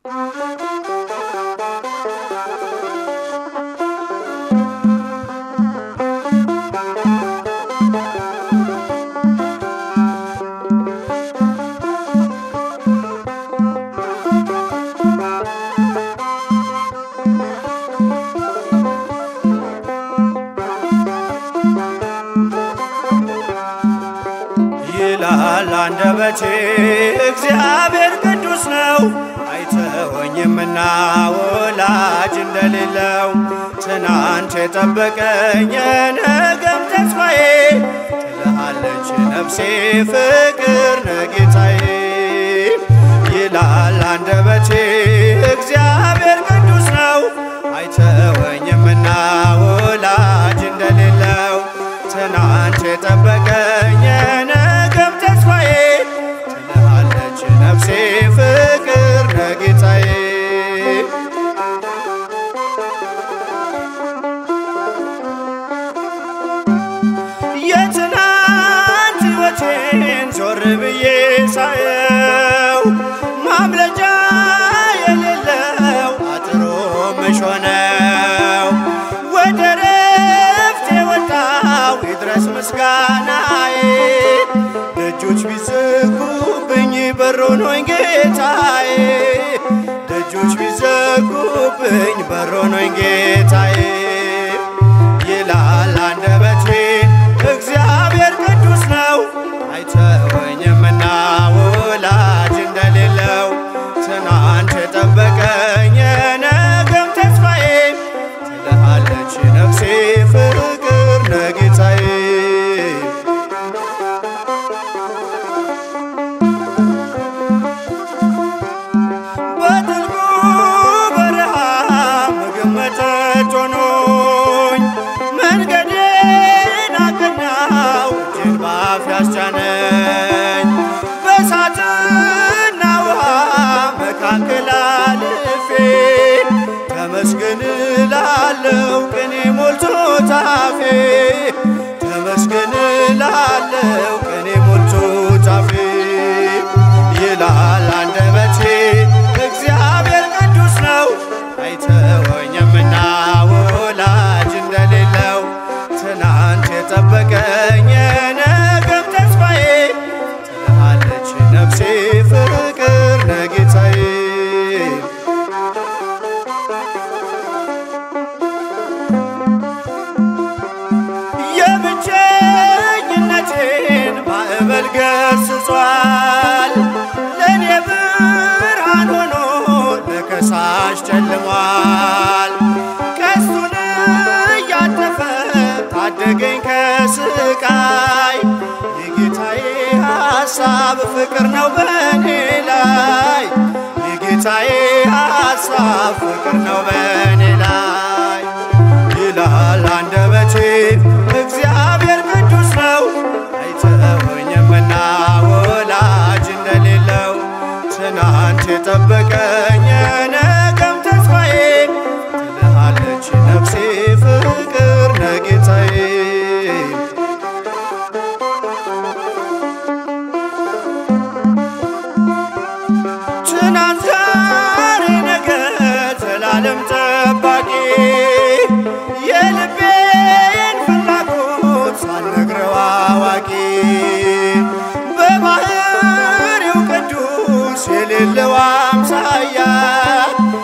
ይላል አንደበቴ እግዚአብሔር ቅዱስ ነው፣ አይተወኝምና ወላጅ እንደሌለው ትናንት የጠበቀኝ የነገም ተስፋዬ ትልሃለች ነፍሴ ፍቅር ነጌታዬ ይላል አንደበቴ እግዚአብሔር ቅዱስ ነው፣ አይተወኝምና ወላጅ እንደሌለው ትናንት የጠበቀኝ የነገም ተስፋዬ ትልሃለች ነፍሴ ፍቅር ነጌታዬ የትናንት ሕይወቴን ዞር ብዬ ሳየው ማምለጫ የሌለው አጥሮ መሾነው ወደ ረፍት የወጣው ይድረስ ምስጋናዬ ደጆች ቢዘጉብኝ በሮን ሆኝ ጌታዬ ደጆች ቢዘጉብኝ በሮን ሆኝ ጌታዬ ይላል አንደበቴ እግዚአብሔር ቅዱስ ነው አይተወኝምና ወላጅ እንደሌለው ትናንት የጠበቀኝ የነገም ተስፋዬ ትልሃለች ነፍሴ ፍቅር ነጌታዬ በጥልቁ በረሃ ምግብ መጠጥ ሆኖኝ መንገዴን አቀናው እጅን ባፍ ያስጫነኝ በእሳትና ውሃ መካከል አልፌ ተመስገን እላለሁ ቅኔ ሞልቶ ታፌ ተመስገን እላለሁ ቅኔ ሞልቶ ታፌ ይላል አንደበቴ እግዚአብሔር ቅዱስ ነው አይተወኝምና ወላጅ እንደሌለው ትናንት የጠበቀኝ የነገም ተስፋዬ ትልሃለች ነፍሴ ፍቅር ነጌታዬ የብቸኝነቴን ማዕበል ገስጿል ለእኔ ብርሃን ሆኖ ለከሳሽ ጨልሟል ቀስቱን እያጠፈ ታደገኝ ከስቃይ የጌታዬ ሐሳብ ፍቅር ነው በእኔ ላይ የጌታዬ ሐሳብ ፍቅር ነው በእኔ ላይ ይላል አንደበቴ እግዚአብሔር ቅዱስ ነው አይተወኝምና ወላጅ እንደሌለው ትናንት የጠበቀኝ የነገም ተስፋዬ ትልሃለች ነፍሴ ፍቅር ነጌታዬ ትናንት ዛሬ ነገ ዘላለም ጠባቂ የልቤን ፍላጎት ሳልነግረው አዋቂ በባህሪው ቅዱስ የሌለው አምሳያ